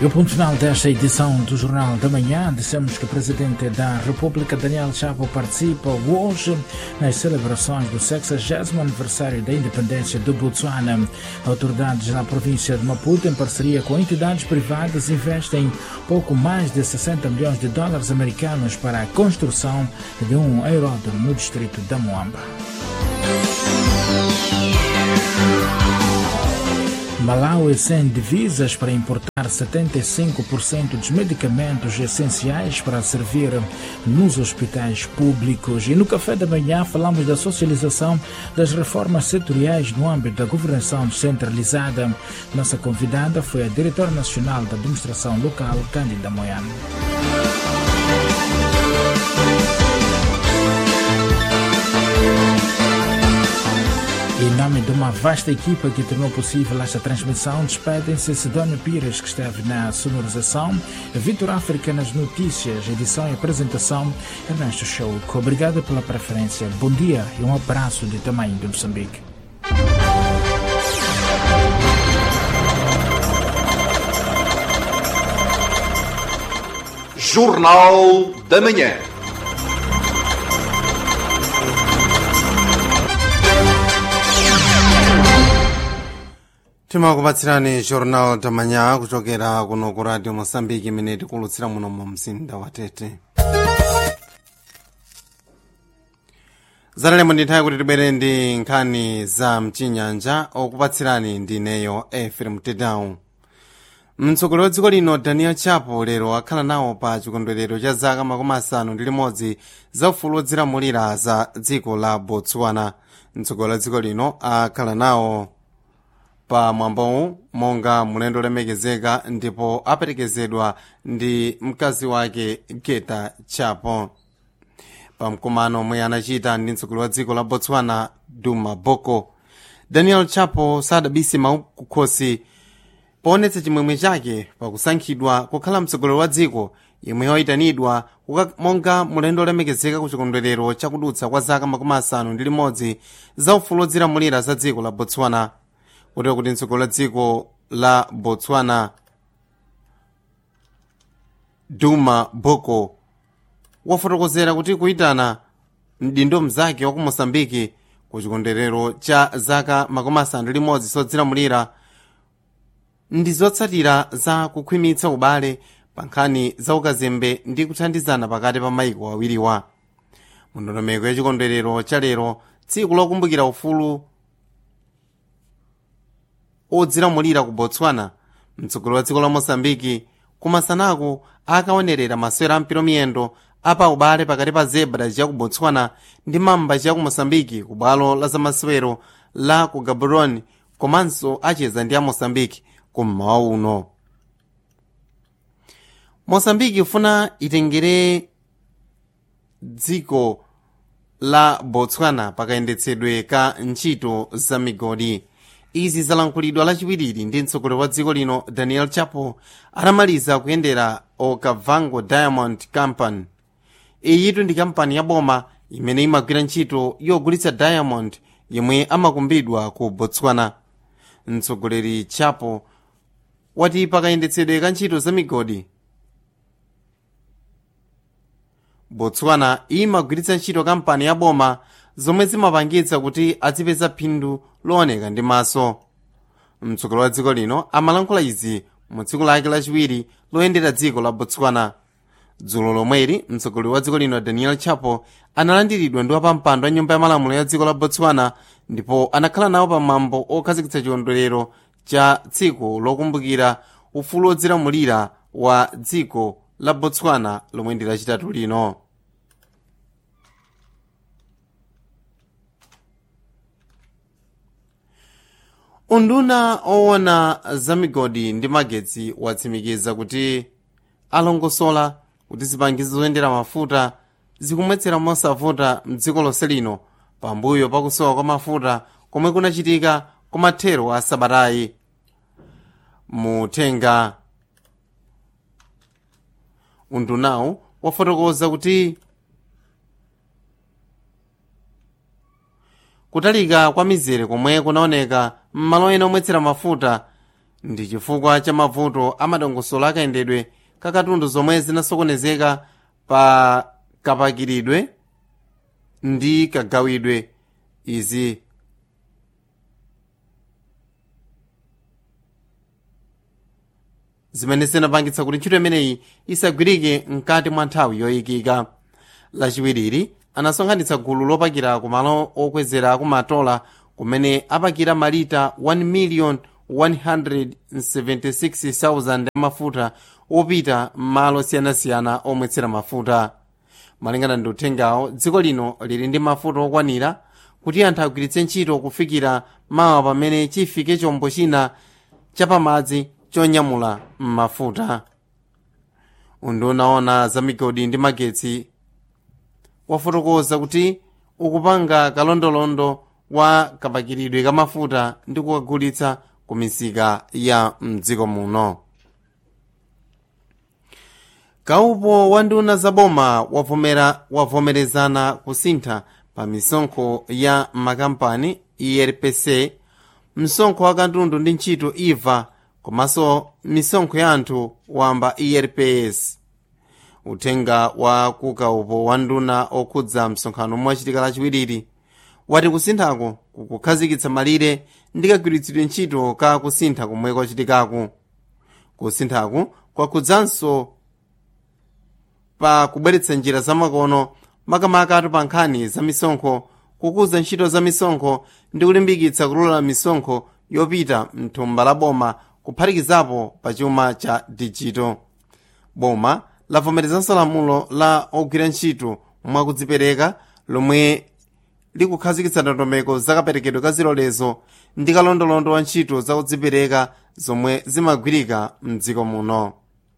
E o ponto final desta edição do Jornal da Manhã, dissemos que o Presidente da República, Daniel Chapo, participa hoje nas celebrações do 60 aniversário da independência do Botsuana. Autoridades na província de Maputo, em parceria com entidades privadas, investem pouco mais de 60 milhões de dólares americanos para a construção de um aeródromo no distrito da Moamba. Malawi sem divisas para importar 75% dos medicamentos essenciais para servir nos hospitais públicos. E no café da manhã falamos da socialização das reformas setoriais no âmbito da governação descentralizada. Nossa convidada foi a diretora nacional da administração local, Cândida Moyano. Em nome de uma vasta equipa que tornou possível esta transmissão, despedem-se Sidónio Pires, que esteve na sonorização, Vitor África nas notícias, edição e apresentação, Ernesto Chouco. Obrigado pela preferência, bom dia e um abraço de tamanho de Moçambique. Jornal da Manhã. timakupatsirani jornal tamanya kuchokera kuno ku radio mosambiki imene tikulutsira muno mu mzinda wa tete zatalemo ndi nthawi kuti tibwere ndi nkhani za mchinyanja okupatsirani ndineyo efrem tedown mtsogoleri wa dziko lino daniel chapo lero akhala nawo pa chikondwerero cha zaka makumi asanu ndi limodzi za ufulu wodzilamulira za dziko la botswana mtsogoleri wa dziko lino akhala nawo pa mwambowu monga mulendo olemekezeka ndipo aperekezedwa ndi mkazi wake geta chapo pa mkumano omwe anachita ndi mtsogoleri wa dziko la botswana duma boko daniel chapo sadabise mawu kukhosi poonetsa chimwemwe chake pakusankhidwa kukhala mtsogoleri wa dziko yemwe wayitanidwa monga mulendo olemekezeka ku chikondwerero chakudutsa kwa zaka makumi asanu ndi limodzi za ufulu wodzilamulira za dziko la botswana kutero kuti mtsogoleri wa dziko la botswana duma boko wafotokozera kuti kuyitana mdindo mzake wa ku mosambiki ku chikondwerero cha zaka makumi asanu ndi limodzi zodzilamulira ndi zotsatira za kukhwimitsa ubale pa nkhani za ukazembe ndi kuthandizana pakati pa maiko awiriwa mundondomeko ya chikondwerero cha lero tsiku lokumbukira ufulu odzilamulira ku botswana mtsogoleri wa dziko la mosambiki kumasanaku akaonerera masewero ampiro miyendo apa ubale pakati pa zebra chiya ku botswana ndi mamba chiya ku mosambiki ku bwalo la zamasewero la ku gaborone komanso acheza ndi a mosambiki kummawa uno mosambiki ifuna itengere dziko la botswana pakayendetsedwe ka ntchito za migodi izi zalankhulidwa lachiwiri ndi mtsogoleri wa dziko lino daniel chapo atamaliza kuyendera okavango diamond company iyitu ndi kampani ya boma imene imagwira ntchito yogulitsa diamond yemwe amakumbidwa ku botswana mtsogoleri chapo wati pakayendetsedwe ka ntchito za migodi botswana imagwiritsa ntchito kampani ya boma zomwe zimapangitsa kuti azipeza phindu looneka ndi maso mtsogoleri wa dziko lino amalankhula izi mu tsiku lake lachiwiri loyendera dziko la botswana dzulo lomweri mtsogoleri wa dziko lino daniel chapo analandiridwa ndi wapampando wa nyumba ya malamulo ya dziko la botswana ndipo anakhala nawo pamwambo okhazikitsa chikondwerero cha tsiku lokumbukira ufulu wodzilamulira wa dziko la botswana lomwe ndi lachitatu lino unduna owona za migodi ndi magetsi watsimikiza kuti alongosola kuti zipangizo zoyendera mafuta zikumwetsera mosavuta mdziko lonse lino pambuyo pakusowa kwa mafuta komwe kunachitika kumathero a sabatayi muthenga undunawu wafotokoza kuti kutalika kwa mizere komwe kunaoneka m'malo ena omwetsera mafuta ndi chifukwa cha mavuto amadongosolo akayendedwe kakatundu zomwe zinasokonezeka pa kapakiridwe ndi kagawidwe izi zimene zinapangitsa kuti ntchito imeneyi isagwirike mkati mwa nthawi yoyikika lachiwiriri anasonkhanitsa gulu lopakira kumalo okwezera kumatola kumene apakira malita 1 million 176,000 amafuta opita m'malo osiyanasiyana omwetsera mafuta malingana ndi uthengawo dziko lino lili ndi mafuta okwanira kuti anthu agwiritse ntchito kufikira mawa pamene chifike chombo china chapamadzi chonyamula mafuta unduna za migodi ndi magetsi wafotokoza kuti ukupanga kalondolondo wa kapakiridwe ka mafuta ndi kukagulitsa ku misika ya mdziko muno kaupo wa nduna zaboma wavomera wavomerezana kusintha pa misonkho ya makampani erpc msonkho wa katundu ndi ntchito iva komanso misonkho ya anthu wamba erps uthenga wa kukaupo wa nduna okhudza msonkhano mwachitika lachiwiriri wati kusinthako kukukhazikitsa malire ndi kagwiritsidwe ntchito ka kusintha komwe kwachitikaku kusinthaku kwakhudzanso pa kubweretsa njira zamakono makamaka pa nkhani za misonkho kukuza ntchito za misonkho ndi kulimbikitsa kulola misonkho yopita mthumba la boma kuphatikizapo pa chuma cha dijito boma lavomerezanso lamulo la ogwira ntchito mwakudzipereka lomwe likukhazikitsa ndondomeko zakaperekedwe ka zilolezo ndi kalondolondo wa ntchito zakudzipereka zomwe zimagwirika mdziko muno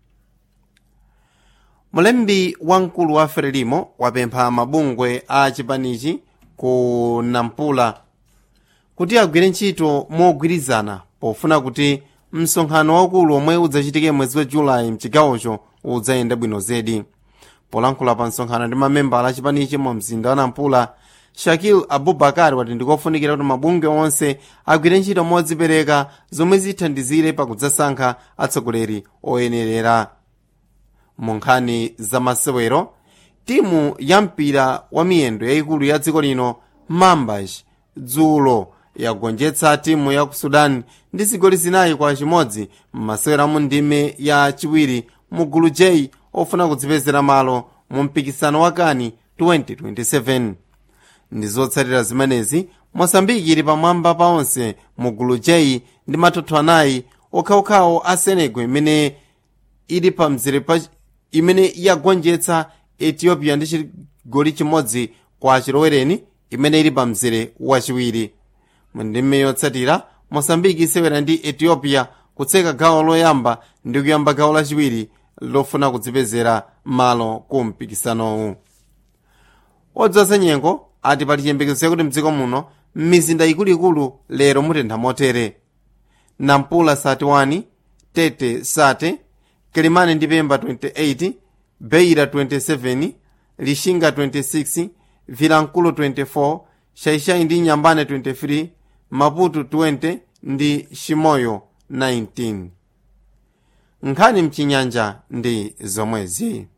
mulembi wamkulu wa frelimo wapempha mabungwe a chipanichi ku nampula kuti agwire ntchito mogwirizana pofuna kuti msonkhano waukulu omwe udzachitike mwezi wa julayi mchigawocho udzayenda bwino zedi polankhula pa msonkhano ndi mamembala a chipanichi mu mzinda wa nampula shakil abubakar wati ndikofunikira kuti mabungwe onse agwire ntchito modzipereka zomwe zithandizire pakudzasankha atsogoleri oyenerera mu nkhani za masewero timu ya mpira wa miyendo yayikulu ya dziko lino mambas dzulo yagonjetsa timu ya ku sudan ndi zigoli zinayi kwa chimodzi m'masewero mu ndime ya chiwiri mu gulu j ofuna kudzipezera malo mu mpikisano wa kani 2027 ndi zotsatira zimenezi mosambiki ili pamwamba pa onse mu gulu j ndi matoto anayi okhaokhawo a senegal imene ili pa mzere pa imene yagonjetsa ethiopia ndi chigoli chimodzi kwa chilowereni imene ili pa mzere wachiwiri mu ndime yotsatira mosambiki isewera ndi ethiopia kutseka gawo loyamba ndi kuyamba gawo lachiwiri lofuna kudzipezera malo ku mpikisanowu odzoza nyengo ati pali chiyembekezo chakuti mdziko muno m'mizinda ikuluikulu lero mutentha motere nampula 31 tete sate kelimani ndi pemba 28 beira 27 lishinga 26 vilankulu 24 shaishai ndi nyambane 23 maputo 20 ndi shimoyo 19 nkhani mchinyanja ndi zomwezi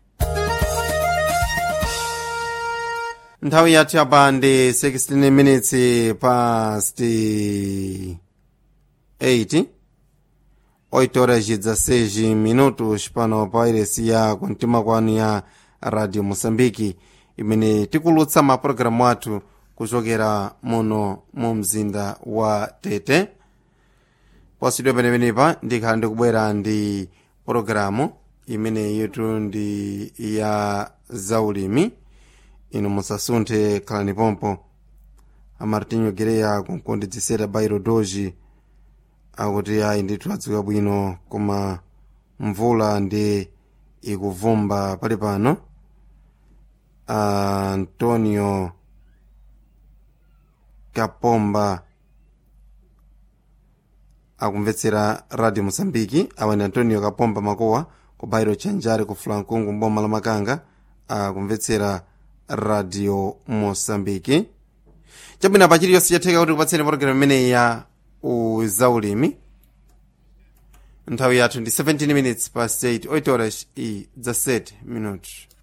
nthawi yathu yapa ndi 16 minutes past 8 8 horas e 16 minutos pano pa iresi ya kumtima kwanu ya radio moçambique imene tikulutsa mapulogalamu athu kuchokera muno mu mzinda wa tete posidwe penepenepa ndikhala ndikubwera ndi pologalamu imene yitu ndi ya zaulimi inu musasunthe khalani pompo amartinho gereya kunkondedzesera bairo doji akuti ayi ndithu adziwika bwino koma mvula ndi ikuvumba pali pano antonio kapomba akumvetsera radio moçambike awa ni antonio kapomba makowa ku bairo chanjare ku fulankungu mboma la makanga akumvetsera radio moçambike chabwino pa chiliyonse chatheka kuti kupatseni pologalamu imeneyi ya uzaulimi nthawi yathu ndi 17 minutes past 8 8 horas e 17 minutos